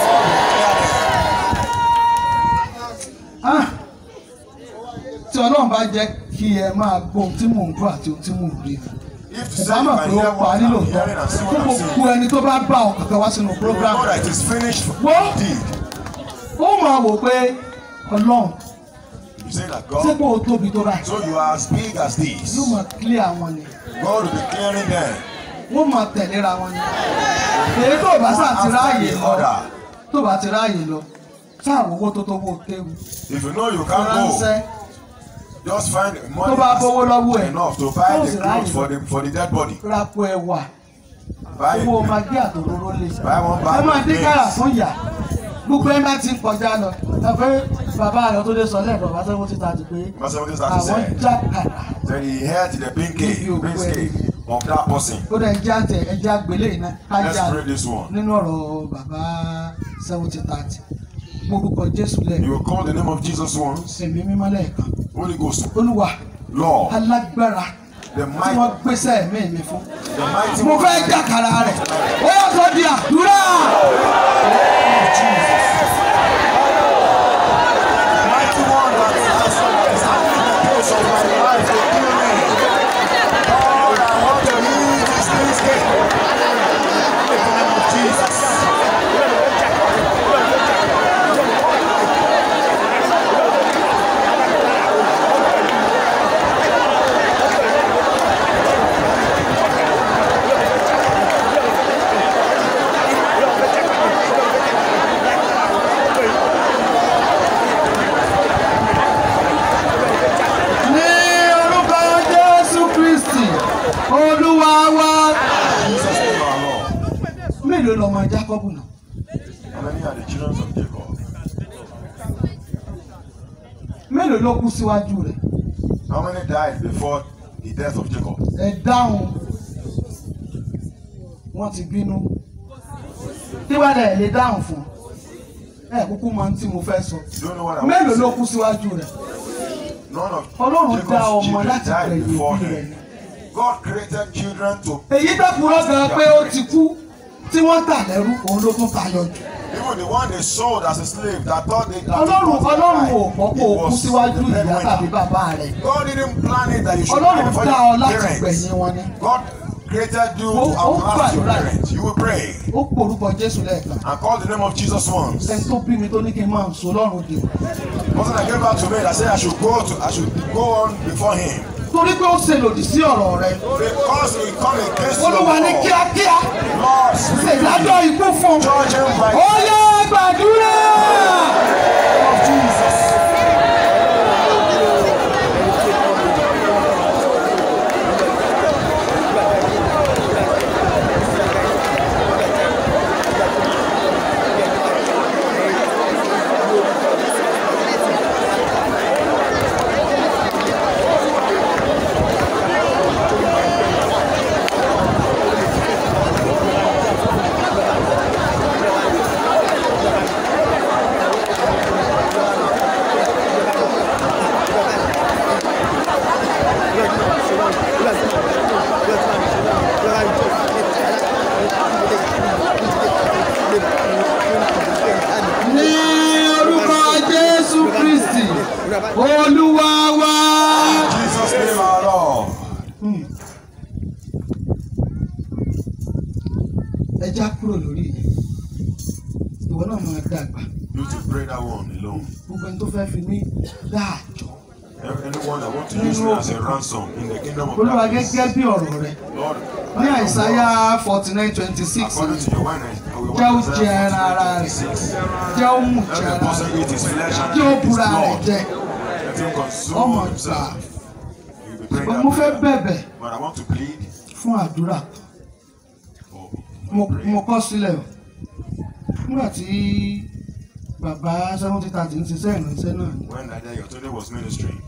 Ah, tí ọlọ́run bá jẹ́ kí ẹ máa gbọ́ ohun tí mò ń gbọ́ àti ohun tí mò ń rí if to ẹ say bá you mọ̀ can pé ó hear what parí I'm lóòótọ́ hearing and see fún what I'm gbogbo saying, ẹni tó bá bá ọ kankan wá sínú you will program know that it is finished What? indeed. ó máa wò pé ọlọ́run You say that ṣé God, kó o tóbi tó báyìí so you are as big as this. yóò máa clear àwọn ni God will be clearing them. wọ́n máa tẹ̀léra wọn ni èyí tó bá sáà ti ráàyè lọ tó bá ti ráàyè lọ sáà owó tó tó wó kéwu If you know you can't go, ránṣẹ́ just find tó bá bówó money lọ́wọ́ ẹ̀ enough to buy tó the sì clothes ráàyè for the for the dead body. rapo ẹ̀wà Buy owó magí àtòróró lè Buy one bag ẹ máa of dín beans. káyà fún ìyá gbogbo ẹ bá ti ń kọjá lọ ẹ pé bàbá rẹ tó dé sọ lẹ́ẹ̀kan bá sẹ́wọ́n ti ta ti pé Verse 17 starts to àwọn say, já kàrà Then he heard the pin Give you cake, prince way. cake of that person. ó dẹ̀ já tẹ ẹja gbélé iná kájà Let's pray this one. nínú ọ̀rọ̀ bàbá seventy thirty gbórúkọ Jésù You lẹ́ẹ̀kan will call the name of Jesus once. ẹ̀mí mímọ́ lẹ́ẹ̀kan Holy Ghost, olúwa Lord, alágbára the tí wọ́n mighty, gbéṣẹ́ ẹ̀mí mi fún the mighty mo one. fẹ́ jàkàrà rẹ̀ ó yà sọ di àdúrà. The mighty one that has established the course of my life to kill me. Lord, I want to use this prince cake. In the name of Jesus. ní orúkọ jésù kristi olúwa wa. Jesus name our Lord. mélòó lọmọ jákọ́bù náà How many are the children of Jacob? mélòó ló kú síwájú rẹ̀ How many died before the death of Jacob? ẹ dáhùn wọ́n ti bínú tí wàá dẹ̀ lè dáhùn fún ẹ kúkú mọ ohun tí mo fẹ́ sọ You don't know what I want mélòó to ló say. kú síwájú rẹ̀ None of ọlọ́run dá Jacob's ọmọ children láti died gbẹ̀yìn before òbí rẹ̀ him. ni. God created children to èyí tó kúrò gan pé ó ti kú tí wọ́n tà lẹ́rú òun ló tún tayọ jù even the one they sold as a slave that thought they that ọlọ́run was ọlọ́run alive, ò pọ̀ kó o it kú was síwájú the ìyá breadwinner. tàbí bàbá rẹ̀ God didn't plan it that you should die ọlọ́run before dá ọ your láti parents. gbẹ̀yìn wọn ni God created you Ó- to ó outlast your gbàdúrà. parents. You will pray ó porúkọ jésù lẹ́ẹ̀kan and call the name of Jesus once. ẹni tó bí mi tó ní kí n máa sọ lọ́rùn dè Wasn't I gave back to me that said I should go to I should go on before him torí pé ó ṣe lòdì sí ọ̀rọ̀ rẹ̀ because he come against your olúwa ní law. kíákíá Lord, speak ṣèdájọ́ ikú fún judge him by ó yẹ gbàdúrà. of Jesus. ní orúkọ jésù kristi olúwa wa. Jesus name our Lord. ẹ já kúrò lórí yìí ìwọ náà máa dàgbà You to pray that one alone. gbogbo ẹni tó fẹ́ fi mí dáàjọ́ Anyone that want to use me as a ransom in the kingdom of olúwa darkness. gẹ́gẹ́ bí ọ̀rọ̀ rẹ Lord, ní àìsáyà forty nine twenty six according to your word, I will jẹ́ ó jẹ ẹran ara rẹ̀ jẹ́ ó mú jẹ Let the ara person rẹ̀ eat his flesh and jẹ́ ó drink his búra rẹ̀ blood. jẹ Let him consume ọmọ gbà himself. You'll be praying ṣùgbọ́n mo fẹ́ that prayer. bẹ̀bẹ̀ But I want to plead fún àdúrà for mo for prayer. mo kọ́ sílẹ̀ o nígbà tí bàbá seventy thirty ń ṣiṣẹ́ ìrìnsẹ́ náà ni When Dada Yotunde was ministering,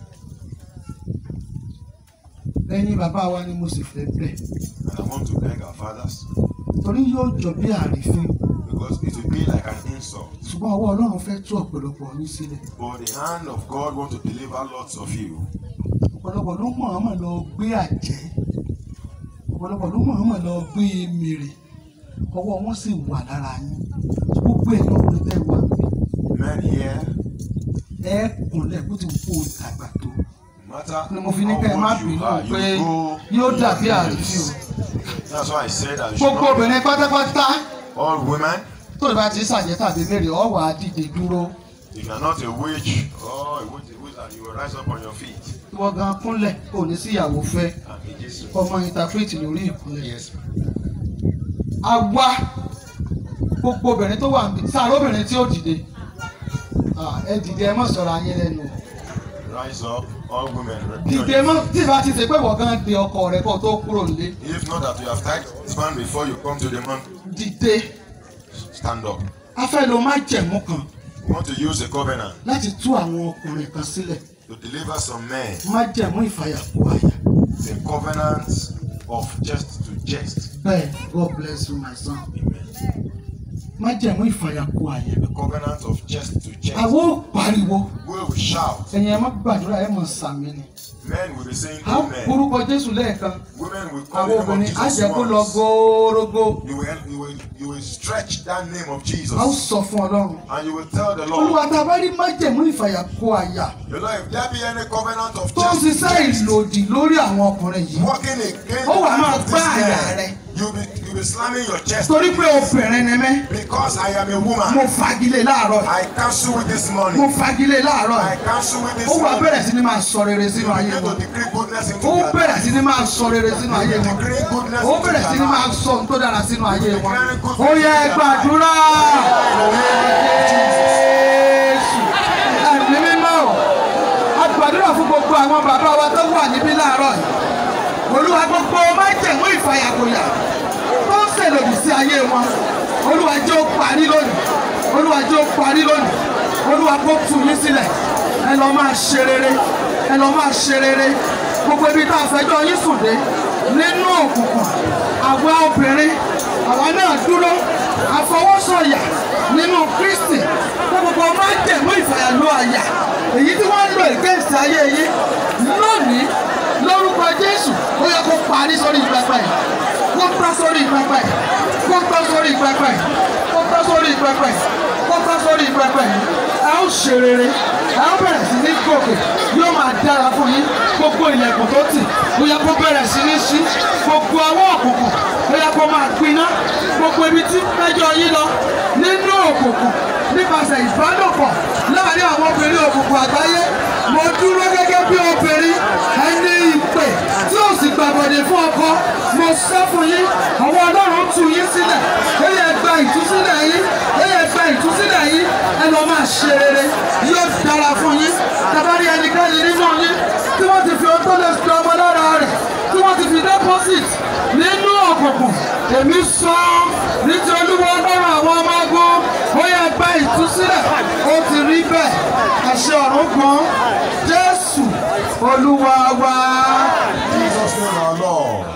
ẹ̀yin bàbá wa ni mo sì fẹ́ bẹ̀ and I want to beg our fathers torí yóò jọ bí àrífín because it will be like an insult. ṣùgbọ́n ọwọ́ ọlọ́run fẹ́ tú ọ̀pọ̀lọpọ̀ yín sílẹ̀ But the hand of God want to deliver lots of you. ọ̀pọ̀lọpọ̀ ló mọ̀ọ́mọ̀ lọ gbé àjẹ́ ọ̀pọ̀lọpọ̀ ló mọ̀ọ́mọ̀ lọ gbé mèrè ọwọ́ wọn sì wà lára yín gbogbo ẹ̀yin ọkùnrin tẹ́ wà mí Men here, ẹ kúnlẹ̀ bó ti wù kó o dàgbà tó no matter ni mo fi ní kẹ́ ẹ má how old you bínú are, pé you go. yóò dàbí àrífín o That's why I said that you should gbogbo not obìnrin pátápátá all women. tó bá ti ṣàjẹ́ tàbí mèrè ọ wà á dìde dúró If you are not a witch or a witch, a wizard, you will rise up on your feet. ìwọ gan kúnlẹ̀ kò ní síyàwó fẹ́ Àmì Jésù. ọmọ interpret lórí ìkúnlẹ̀ Yes. àwa gbogbo obìnrin tó wà níbi sáré obìnrin tí ó dìde Ah, ẹ dìde ẹ mọ̀ sọ̀rọ̀ ayé lẹ́nu o. Rise up, all women. dìde mọ́ tí ìbá ti ṣe pé wọ́n gan de ọkọ rẹ kó tó kúrò nílé If not that you have tied this man before you come to the man, dìde stand up. a fẹ́ lo májẹ̀mú kan We want to use a covenant láti tú àwọn ọkùnrin kan sílẹ̀ to deliver some men. májẹ̀mú ìfàyàkó àyà The covenant of just to jest. bẹ́ẹ̀ God bless you my son Amen. májẹ̀mú ìfàyàkó àyà The covenant of just to jest. àwọn ò pariwo We will shout. ẹ̀yin ẹ má gbàdúrà ẹ mọ̀ sàmì ni Men will be saying a ó amen. orúkọ Jésù lẹ́ẹ̀kan Women will call àwọn the name obìnrin of á Jesus jẹ́ kó lọ once. góórógó You will, you will, you will stretch that name of Jesus a ó sọ fún Ọlọ́run and you will tell the olúwa Lord, tá a bá rí májẹ̀mú ìfàyàkó àyà the Lord, if there be any covenant of tó ń just ṣiṣẹ́ ìlòdì lórí àwọn ọkùnrin yìí working against Ó the wà máa life of gbá this àyà man, rẹ. you'll be, you'll be slamming your chest torí pé obìnrin ni mí because I am a mo woman. fagilé láàárọ̀ yìí. I cancel with this mo morning. fagilé láàárọ̀ I yìí. cancel with this ó wá morning. bẹ̀rẹ̀ sí ni máa sọ rere sínú You ayé begin wọn to decree goodness into ó their bẹ̀rẹ̀ life. sí ni máa sọ rere sínú ayé wọn Decree goodness ó into bẹ̀rẹ̀ sí their ni máa life. sọ ohun tó dára sínú ayé wọn Declaring good ó yẹ things into their gbàdúrà Jésù ẹ̀mí mímọ́ o a gbàdúrà fún gbogbo àwọn bàbá wa tó wà níbí láàárọ̀ yìí olúwa gbogbo májẹ̀mú ìfàyàgòyà tó ń ṣèlòdì sí ayé wọn olúwa jẹ́ ó parí lónìí olúwa jẹ́ ó parí lónìí olúwa kó tú yín sílẹ̀ ẹ lọ máa ṣe rere ẹ lọ máa ṣe rere gbogbo ibi tá a fẹjọ́ yín sùn dé nínú òkùnkùn àwa obìnrin àwa náà dúró àfọwọ́sọ̀yà nínú kristi fún gbogbo májẹ̀mú ìfàyàlú àyà èyí tí wọ́n ń lò ìgbésí ayé yín lónìí lórúkọ jésù ó yẹ kó parí sórí pẹpẹ yìí kó tán sórí pẹpẹ yìí kó tán sórí pẹpẹ yìí kó tán sórí pẹpẹ yìí kó tán sórí pẹpẹ yìí ẹ ó ṣe rere ẹ ó bẹ̀rẹ̀ sí ní gòkè yóò máa dára fún yín gbogbo ilẹ̀kùn tó tì ó yẹ kó bẹ̀rẹ̀ sí ní ṣí gbogbo ọwọ́ òkùnkùn ó yẹ kó máa gbiná gbogbo ibi tí mẹ́jọ yín lọ nínú òkùnkùn nípasẹ̀ ìbálòpọ̀ láàrin àwọn obìnrin òkùnkùn àgbáyé mo dúró gẹ́gẹ́ bí obìnrin ẹni ìpè tí ó sì gbàgbọ́dẹ̀ fún ọkọ mo sọ fún yín àwọn ọlọ́run tú yín sílẹ̀ ó yẹ gba ìtúsílẹ̀ yín ó yẹ gba ìtúsílẹ̀ yín ẹ lọ máa ṣe rere yóò dára fún yín tàbárí ẹnikẹ́ni nínú yín tí wọ́n ti fi ohun tó lè fi ọmọ lára rẹ̀ tí wọ́n ti fi deposit nínú òkùnkùn èmi sọ nítorí olúwa ọlọ́run àwọn ọmọ ogun ó yẹ gba ìtúsílẹ̀ ó ti rí bẹ́ẹ̀ àṣẹ ọ̀run gan jésù olúwa wa Jesus name our Lord.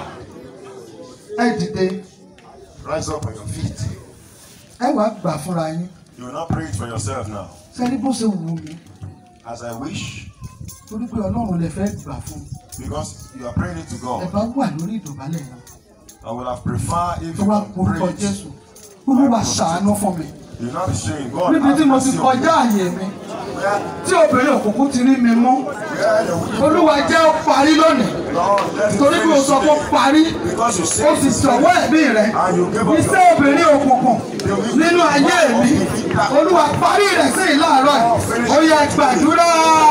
ẹ dìde Rise up on your feet. ẹ wàá gbà fúnra yín You will not pray it for yourself now. sẹ́ni bó ṣe wù mí As I wish, torí pé ọlọ́run lè fẹ́ gbà fún because you are praying it to ẹ God. bá wà lórí ìdọ̀bálẹ̀ yẹn I would have preferred if tó you wá can orúkọ pray jésù it. olúwa ṣàánú fún mi You will not be saying, God, níbi tí have mo ti mercy on kọjá me. àyè mi Where, tí obìnrin òkùnkùn ti rí mi mú where the wicked olúwa jẹ́ ó parí lónìí Lord, let it torí pé o finish sọ pé ó today. parí Because you ó say sì it's sọ̀wọ́ ẹ̀mí rẹ̀ And you give up iṣẹ́ obìnrin òkùnkùn nínú ayé mi olúwa parí rẹ̀ sí ìlàárọ̀ yìí ó yẹ gbàdúrà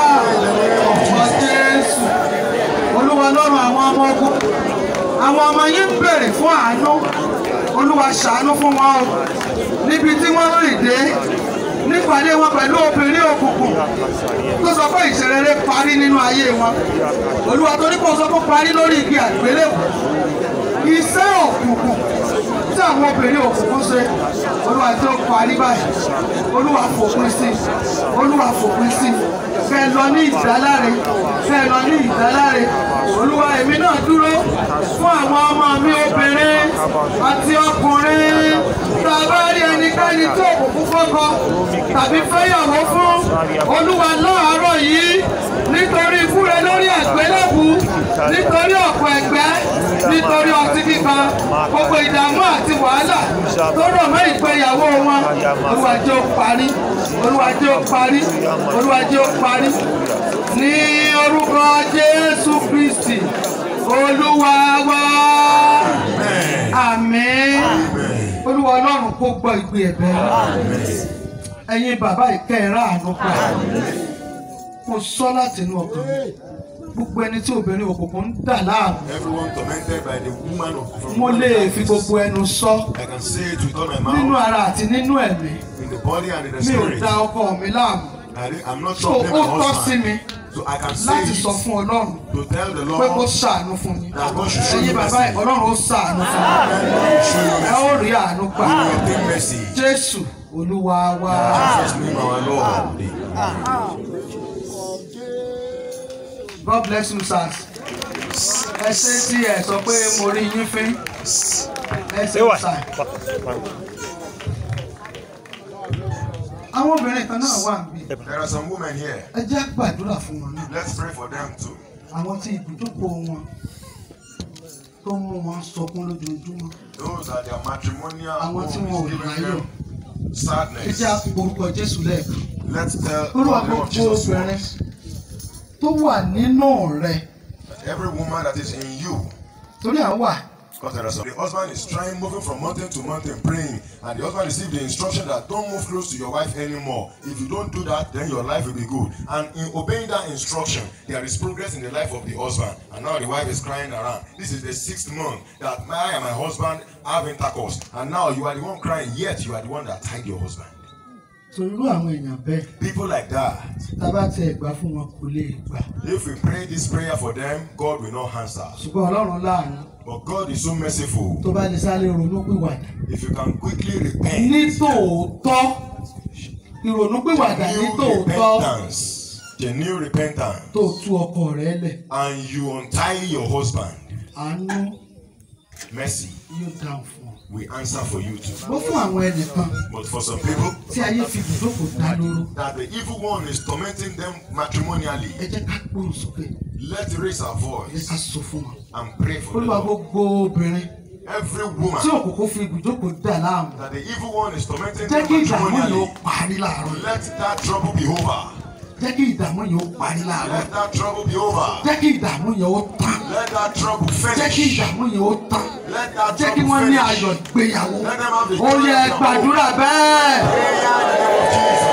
ọmọ jésù olúwa lọ́rùn àwọn ọmọ ogun àwọn ọmọ yín ń bèrè fún àánú olúwa ṣàánú fún wọn o níbi tí wọ́n rìn dé nípàdé wọn pẹ̀lú obìnrin òkùnkùn tó sọ pé ìṣerere parí nínú ayé wọn olúwa torí kò sọ pé parí lórí igi àgbélébù iṣẹ́ òkùnkùn tí àwọn obìnrin òkùnkùn ṣe olúwa tí ó parí báyìí olúwa fòpin sí olúwa fòpin sí kẹ́ lọ ní ìdáláre kẹ́ lọ ní ìdáláre olúwa èmi náà dúró fún àwọn ọmọ mi obìnrin àti ọkùnrin tá a bá rí ẹnikẹ́ni tí òkùnkùn fọ́kọ tàbí fẹ́yàwó fún olúwa láàárọ̀ yìí nítorí ikú rẹ lórí àgbélébù nítorí ọ̀pọ̀ ẹ̀gbẹ́ nítorí ọtí kíkan gbogbo ìdààmú àti wàhálà tó rọ̀ mọ́ ìgbéyàwó wọn olúwa jẹ́ ó parí olúwa jẹ́ ó parí olúwa jẹ́ ó parí ní orúkọ jésù kristi olúwa wa àmín olúwa ọlọ́run kó gbọ́ ìgbé ẹ̀bẹ̀ ẹ̀yin bàbá ìkẹrẹ àánú pa mo sọ láti inú ọkàn mi gbogbo ẹni tí obìnrin òkùnkùn ń dà láàmú Everyone tormented by the woman of from mo lè fi gbogbo ẹnu sọ I can say it with all my nínú mouth, ara àti nínú ẹ̀mí in the body and in the mi ò spirit. da ọkọ mi láàmú I, di- I'm not so troubling ó my tọ́ sí husband. mi So I can say láti it sọ fún ọlọ́run to tell the pé kó Lord ṣàánú fún yín that God should show ẹ̀yin you bàbá mercy. ẹ̀ ọlọ́run ó ṣàánú fún yín God should show you ẹ mercy. ó rí àánú gbà You will obtain mercy. jésù olúwa wa Jesus name our Lord. god bless you sirs ẹ ṣe tí ẹ sọ pé mo rí yín fín ẹ ṣe sà àwọn obìnrin kan náà wà níbí There are some women here. ẹ jẹ́ gbàdúrà fún wọn náà Let's pray for them too. àwọn tí ibùdókọ̀ wọn tó mú wọn sọkún lójoojúmọ́ Those are their matrimonial àwọn tí wọn ò homes giving ráyọ̀ them ẹ sadness. jẹ́ àporúkọ jésù lẹ́ẹ̀kan Let's tell olúwa the name of gbogbo Jesus obìnrin once. tó wà nínú rẹ Every woman that is in you. torí à ń wà Because there are some, the husband is trying, moving from mountain to mountain, praying, and the husband received the instruction that don't move close to your wife anymore. If you don't do that, then your life will be good. And in obeying that instruction, there is progress in the life of the husband. And now the wife is crying around. This is the sixth month that I and my husband have intercourse. And now you are the one crying, yet you are the one that tied your husband. torí irú àwọn èèyàn bẹ́ẹ̀ People like that, tá a bá tiẹ̀ gbà fún wọn kò lè gbà if we pray this prayer for them, God will not answer. ṣùgbọ́n ọlọ́run láàánú But God is so merciful. tó bá lè sáré ronú pìwàdà If you can quickly repent, ní tòótọ́ ìrònú pìwàdà ní genuine tòótọ́ repentance, genuine repentance, tó tú ọkọ rẹ lẹ̀ and you untie your husband, àánú mercy yóò dáhùn fún ọ. will answer for you too. bó fún àwọn ẹnìkan But for some people, tí ayé fi ibùdókò dá lóró that the evil one is tormenting them matrimonially, ẹ jẹ́ ká gbóhùn sókè let's raise our ẹ ká voice sọ fún wọn. and pray for olúwa them. gbogbo obìnrin Every tí woman òkùnkùn fi ibùdókò dà láàmú that the evil one is tormenting jẹ́ them kí ìdààmú yìí ó matrimonially, parí láàárọ̀ yìí. let that trouble be over. jẹ́ kí ìdààmú yìí ó parí láàárọ̀ Let that trouble be over. jẹ́ kí ìdààmú yìí ó tán Let that trouble jẹ́ kí finish. ìdààmú yìí ó tán Let that jẹ́ kí trouble wọ́n ní finish. ayọ̀ ìgbéyàwó Let them have the ó joy yẹ of their gbàdúrà bẹ́ẹ̀. Prayer in the name of Jesus.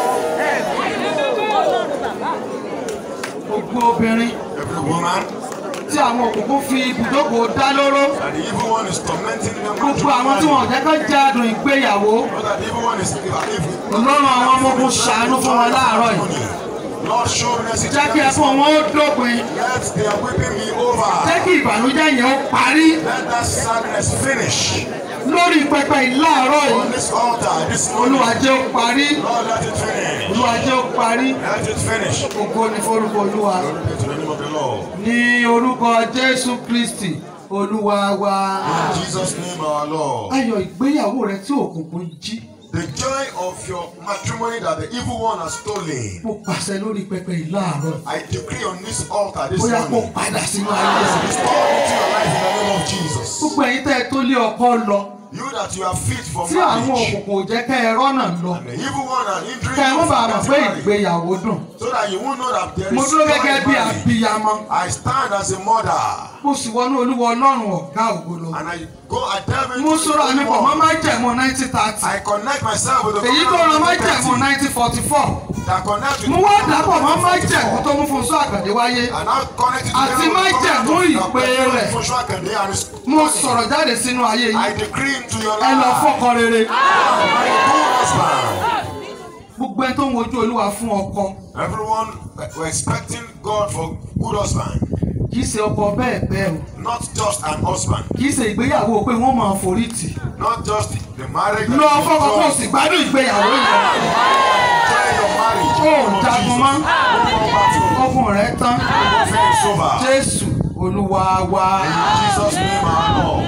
gbogbo obìnrin Every woman tí àwọn òkùnkùn fi ibùdókò dá lóró that the evil one is tormenting them. gbogbo àwọn tí wọn ò jẹ́ kó jẹ́ adùn ìgbéyàwó Not that the evil one is evil. Ọlọ́run àwọn ọmọ ogun ṣàánú fún wọn láàárọ̀ yìí. Lord show mercy to jẹ́ kí them. ẹkún wọn ó dópin Let their weeping be over. jẹ́ kí ìbànújẹ́ yẹn ó parí Let that sadness finish. lórí pẹpẹ ìláàárọ̀ yìí On this altar, this morning, Olúwa jẹ́ ó parí Lord, let it finish. Olúwa jẹ́ ó parí Let it finish. ògo ni forúkọ Olúwa Glory be to the name of the Lord. ní orúkọ Jésù Kristi Olúwa wa In Jesus' name, our Lord. ayọ̀ ìgbéyàwó rẹ tí òkùnkùn jí The joy of your matrimony that the evil one has stolen. mo pàṣẹ lórí pẹpẹ ìláàárọ̀ I decree on this altar this bóyá kó morning. padà sínú ayé rẹ. Restore into your life in the name of Jesus. gbogbo ẹ̀yin tẹ́ ẹ tó lé ọkọ lọ You that you are fit for tí àwọn marriage. òkùnkùn ò jẹ́ kẹ́ ẹ rọ́nà lọ And the evil one are hindering kẹ́ ẹ you mọ́ bàa from mọ̀ pé getting married. ìgbéyàwó dùn. So that you won't know that there is mo dúró joy gẹ́gẹ́ in bí marriage. abiyamọ I stand as a mother mo sì wọnú olúwa ọlọ́run ọ̀gá ògo lọ. and I go I delve into mo the sọ̀rọ̀ àmì pọ̀ mọ́ world. májẹ̀mú nineteen thirty I connect myself with the èyí tó ràn májẹ̀mú nineteen forty four that connect with mo wá dàpọ̀ mọ́ májẹ̀mú tó mú fún sọ àgbàdé wáyé and now connect it àti together with the májẹ̀mú covenant of ìpè God. rẹ̀ rẹ̀ Joshua Kende and his mo sọ̀rọ̀ jáde sínú ayé I yìí decree into your ẹ lọ life. fọ́kọ rere My good husband. gbogbo ẹni tó ń wojú olúwa fún ọkọ Everyone were expecting God for good husband, kì í ṣe ọkọ bẹ́ẹ̀ bẹ́ẹ̀ o not just an husband, kì í ṣe ìgbéyàwó pé wọ́n máa forí tì not just the marriage. that lọ you fọ́kọ kó o enjoy. sì gbádùn ìgbéyàwó yẹn Enjoy your marriage. ó in the name of jagun mọ́ Jesus. No more battle. ọkùn rẹ̀ tán Warfare is over. jésù olúwa wa In Jesus' name, our Lord.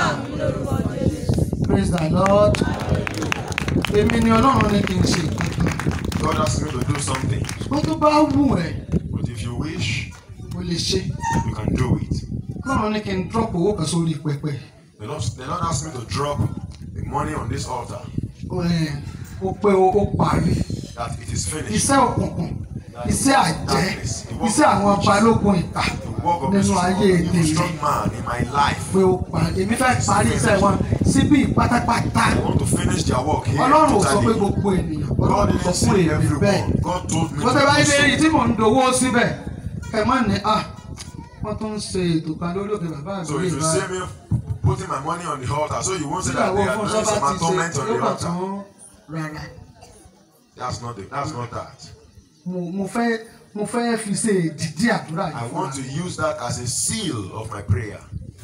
praise the lord èmi ni ọlọ́run ní kí n ṣe God asked me to do something, wọ́n tó bá wù ẹ́ but if you wish, o lè ṣe you can do it. ọlọ́run ní kí n drop owó kan sórí pẹpẹ The Lord, the Lord asked me to drop the money on this altar, Ẹ̀, ó pé o ó parí that it is finished. iṣẹ́ òkùnkùn iṣẹ́ àjẹ́ iṣẹ́ àwọn balógun ìta The work of the nínú strong, ayé evil tèmi strong man in my life. pé ó parí èmi fẹ́ parí iṣẹ́ wọn síbí pátápátá I want to finish their work here ọlọ́run ò sọ pé totally. gbogbo ènìyàn God ọlọ́run sọ didn't fún say èmi bẹ́ẹ̀ everyone. God told me wọ́n tẹ́ bá to yí do lérí so. tí mò ń dowó síbẹ̀ ẹ má ní à wọ́n tún ń ṣe ètò kan lórí òkè bàbá So àgbèrè if you ìbá see me putting my money on the altar, so you won't say that síyàwó they are fún doing sábà some ti ṣe atonement on yóò the kàn altar. tún rárá That's not the, that's not that. mo mo fẹ́ mo fẹ́ fi ṣe ìdìdí àdúrà I yìí fún want to wa use that as a seal of my prayer.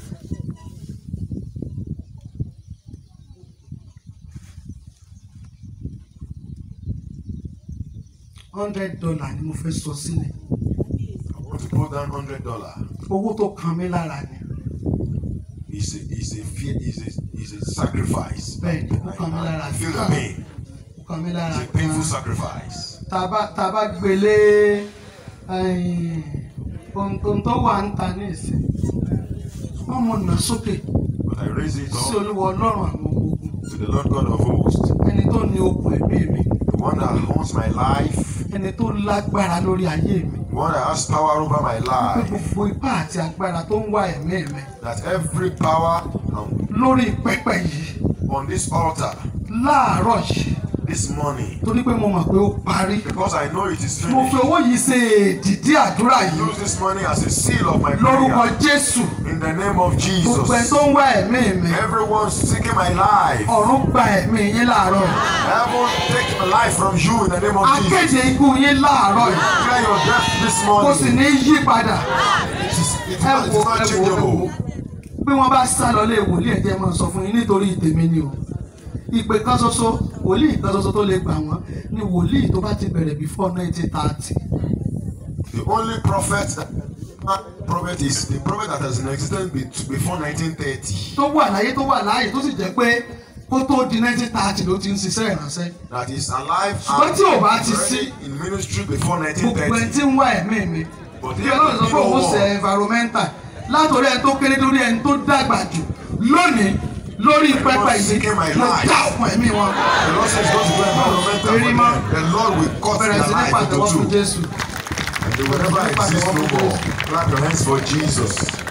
hundred dollar ni mo fẹ́ sọ sílẹ̀ I want to put down hundred dollar. owó tó kan mí lára ni It's a it's a fear it's a it's a sacrifice. bẹ́ẹ̀ ni ó kan mí lára I feel the pain. ó kan mí lára It's a painful gan sacrifice. tá a bá tá a bá gbélé ẹ̀yìn, ohun ohun tó wà ń ta ní ìsìn wọ́n mọ̀ nà sókè But I raise it sí up olúwa ọlọ́run àwọn ọmọ ogun to the Lord God of hosts, ẹni tó ní okùn ẹ̀mí mi the one that owns my life, ẹni tó lágbára lórí ayé mi the one that has power over my pé life. gbogbo ipá àti agbára tó ń wá ẹ̀mí mi That every power um, lórí pẹpẹ yìí on this altar láàárọ̀ yìí this morning, torí pé mo mọ̀ pé ó parí because I know it is mo fi finished. owó yìí ṣe èdìdí àdúrà yìí Use this money as a seal of my lórúkọ prayer. jésù In the name of gbogbo ẹ Jesus. tó ń wá ẹ̀mí mi Everyone seeking my life. ọ̀run gba ẹ̀mí yín láàárọ̀ yìí. Heaven take my life from you in the name of Jesus. akéde ikú yín láàárọ̀ yìí Declare your death this kò sì morning. ní yí padà It is, it is ẹ not, it wo is not ẹ wo ẹ wo changeable. bí wọ́n bá sá lọ lé wòlíì ẹ̀jẹ̀ máa sọ fún yín nítorí tèmi ni o ìpè kan ṣoṣo wòlíì kan ṣoṣo tó lè gbà wọ́n ni wòlíì tó bá ti bẹ̀rẹ̀ before nineteen thirty The only prophet that prophet is the prophet that has been existed be- before 1930. tó wà láyé tó wà láàyè tó sì jẹ́ pé kó tó di nineteen thirty ló ti ń ṣiṣẹ́ ìránṣẹ́ That is alive Ṣùgbọ́n tí ò bá ti already in ministry before gbogbo ẹ 1930. tí ń wá ẹ̀mí mi But bí yet ọlọ́run sọ the pé òun people ṣe war. environmental látòrí ẹni tó kéré lórí ẹni tó dàgbà jù lónìí lórí pẹpẹ yìí seeking my mo life. dá ọkàn ẹ̀mí wọn The Lord says God will go environmental for Very them. much. The Lord will cut bẹ̀rẹ̀ their sí ní life pàtẹ́wọ́ fún into two. Jésù And they will never exist no more. Clap your hands for Jesus.